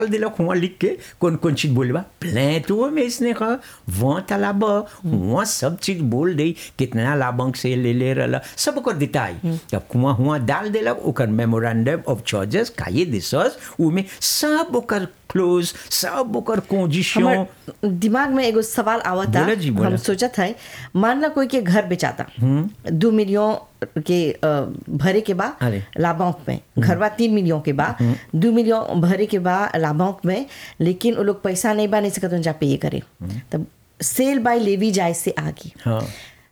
दिलक हुआ लिख के कौन कौन चीज बोले बा प्लेटो में इसने कहा वहाँ तालाब हुआ सब चीज बोल दे कितना लाभंक से ले ले रहा सब ओकर दिताई तब कुआं हुआ डाल देलक ओकर मेमोरेंडम ऑफ चार्जेस काये दिसस उमे सब ओकर क्लोज सब ओकर कंडीशन हमर दिमाग में एगो सवाल आवता बोला जी, बोला। हम सोचत है मान ला कोई के घर बेचाता दो मिलियन के अ, भरे के बा अरे। लाभांक में घरवा तीन मिलियन के बा दो मिलियन भरे के बा लाभांक में लेकिन वो लोग पैसा नहीं बा नहीं सकत जा पे करे तब सेल बाय लेवी जाए से आगे हाँ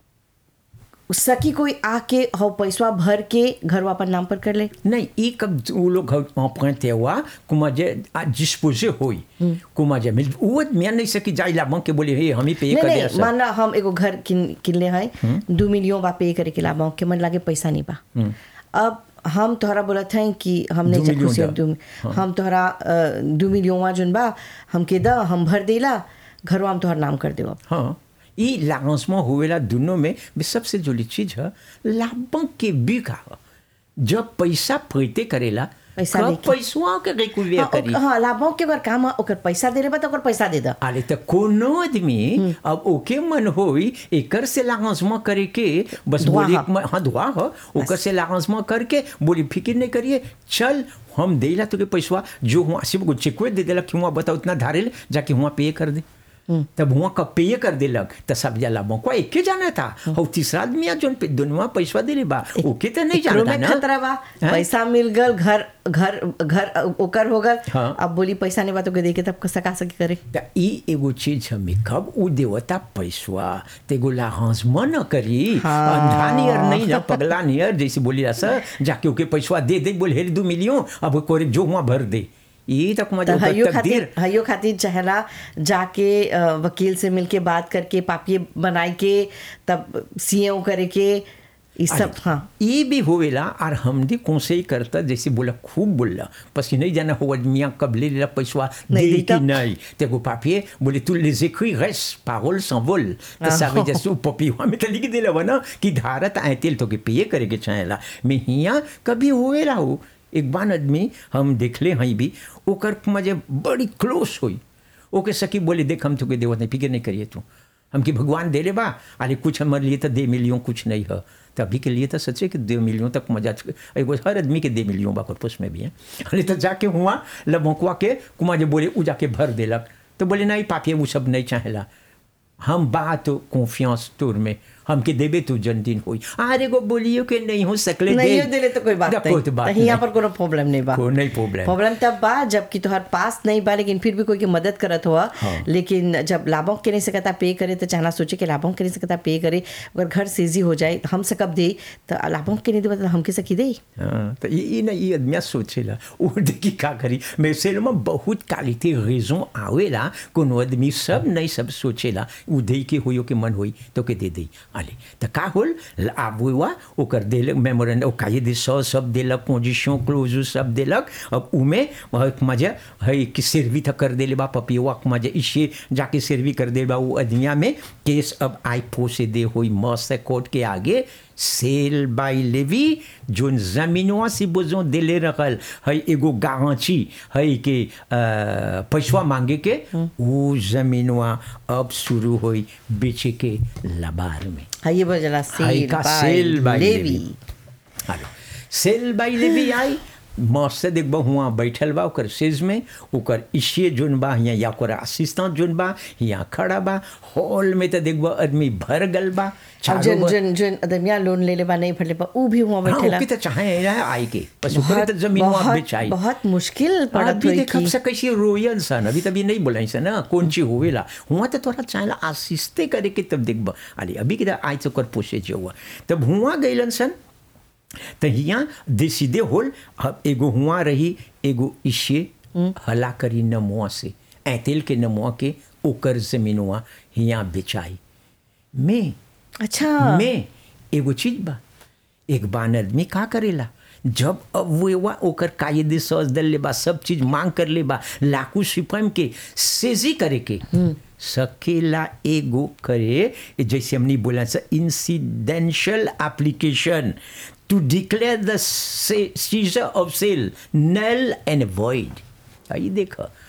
सकी कोई आके हो पैसा भर के घरवा अपन नाम पर कर ले नहीं ये कब वो लोग emprunté हुआ कुमा जे डिस्पोजे होई कुमा जे मिल वो मैं नहीं सकी जाई लाभंक के बोले हे हम ही पे नहीं कर नहीं दे मान ला हम एगो घर किन किनले है दो मिलियन बा पे करे के लाभांक के मन लागे पैसा नहीं बा अब हम तोहरा बोलत हैं कि हम नहीं दो जा मिलियन खुशी दा। दू हम तोहरा अ, दो मिलियन जोन बा हमके द हम भर देला घरवा हम तोहर नाम कर देव हाँ ये लांसमा हुएला दोनों में भी सबसे जोली चीज है लाभंक के बिका जब पैसा पैते करेला पैसा कब लेके। पैसवा के रिकूविया करी हाँ लाभांक के अगर काम है ओकर पैसा दे बा तो ओकर पैसा दे द अरे तो कोनो आदमी अब ओके मन होई एकर से लांसमा करे के बस दुआ बोली ह। हाँ दुआ हो ओकर से लांसमा करके बोली फिक्र नहीं करिए चल हम देला तो के पैसवा जो हुआ सिर्फ को चेकवे दे देलक कि हुआ बताओ उतना धारे जाके हुआ पे कर दे तब हुआ कब पे कर देलक तो सब जाला मौका एक के जाना था और तीसरा आदमी आ जोन पे दुनिया पैसा दे बा ओके तो नहीं एकरो जानता में ना खतरा बा हाँ? पैसा मिल गल घर घर घर ओकर हो गल हाँ। अब बोली पैसा नहीं बा तो के दे के तब सका सकी करे त ई एगो चीज हमें कब उ देवता पैसवा तेगो लाहंस मन करी हाँ। अंधा नियर नहीं ना पगला नियर जैसे बोली सर जाके ओके पैसवा दे दे बोले हेरी दू मिलियन अब कोरे जो हुआ भर दे ई तक तो मजा हयो तकदीर खातिर हयो खातिर चहला जाके अ, वकील से मिलके बात करके पापिये बनाई के तब सीएओ करे के ई सब हाँ ये भी होवेला और हम भी कौनसे ही करता जैसे बोला खूब बोला पसी नहीं जाना हो मियाँ कब ले लेला पैसवा नहीं दे देता। कि नहीं तेगो पापिये बोले तू les écrits restent paroles s'envolent तो ça veut dire सो पपिवा में तो लिख देला ना कि धारत आए तेल तो के पिए करे के चाहेला मैं हिया कभी होवेला हो एक बार आदमी हम देखले हई भी ओकर मजे बड़ी क्लोज हुई ओके सकी बोले देख हम तुके देवत नहीं फिक्र नहीं करिए तू हम कि भगवान दे ले बा अरे कुछ हमारे लिए तो दे मिलियों कुछ नहीं है तो अभी के लिए तो सच्चे कि दे मिलियों तक मजा एगो हर आदमी के दे मिलियों बा corpus में भी है अरे तो जाके हुआ लबोकुआ के कुमार जो बोले उ जाके भर देलक तो बोले नहीं पापिये वो सब नहीं चाहेला हम बात कॉन्फियंस तोर में हमके देबे तू जन्मदिन होई अरे गो बोलियो के नहीं हो सकले नहीं दिले तो कोई बात दा नहीं कोई बात तो यहाँ नहीं। पर कोनो प्रॉब्लम नहीं बा कोई नहीं प्रॉब्लम प्रॉब्लम तब बा जबकि तोहर पास नहीं बा लेकिन फिर भी कोई के मदद करत हुआ हाँ। लेकिन जब लाभों के नहीं सकता पे करे तो चाहना सोचे कि लाभों के नहीं सकता पे करे अगर घर सेजी हो जाए तो हम से कब दे तो लाभों के नहीं दे तो हमके सकी दे हाँ, तो ये ये ना ये आदमी सोचेला वो देखी का करी मैं सेल में बहुत क्वालिटी रेजों आवेला कोनो आदमी सब नहीं सब सोचेला उ दे के होयो के मन होई तो के दे दे आले तो का होल अब हुआ ओकर देलक मेमोरेंडम ओ काये दे सौ सब देलक पोजीशन क्लोज सब देलक अब उमे मजा है कि सर्वी था कर देले बा पपिवा मजा इसे जाके सर्वी कर दे बा वो आदमिया में केस अब आई पोसे दे होई मस्त कोर्ट के आगे सेल बाय लेवी जोन जमीनवा से बोझो दिले रखल है एगो गांची है कि पैसवा मांगे के वो जमीनवा अब शुरू होई बेचे के लबार में हाँ ये बोल जला हाई सेल का बाय सेल बाय लेवी लेवी हेलो सेल बाय लेवी आई मस्त देखबा हुआ बैठल बा ओकर सेज में ओकर इशिए जोन बा हियाँ या ओकर असिस्टेंट जोन बा हियाँ खड़ा बा हॉल में तो देखबा आदमी भर गल बा अब चारों जन बगल- जन जन अदमिया लोन ले ले बा नहीं फटले बा ऊ भी हुआ हाँ बैठेला ओके तो चाहे रहा आई के बस ओकरे तो जमीन वहाँ बहुत बेचाई बहुत मुश्किल पड़त अभी हुई देख अब कि से कैसे रोयल सन अभी तभी नहीं बोलाई सन ना कौन चीज होवेला हुआ तो तोरा चाहेला आसिस्ते करे के तब देखब अरे अभी के आई तो कर पोसे जो हुआ तब हुआ गइलन सन तो हियाँ देसीदे होल अब एगो हुआ रही एगो इशे हला करी नमुआ से ऐतेल के नमुआ के ओकर जमीनवा हियाँ बेचाई में अच्छा में एगो चीज बा एक बान आदमी का करेला जब अब वो वा ओकर कायदे सज दल ले बा सब चीज मांग कर ले बा लाकू सिपम के सेजी करे के सकेला एगो करे जैसे हमने बोला सा incidental application to declare the seizure of sale null and void आई देख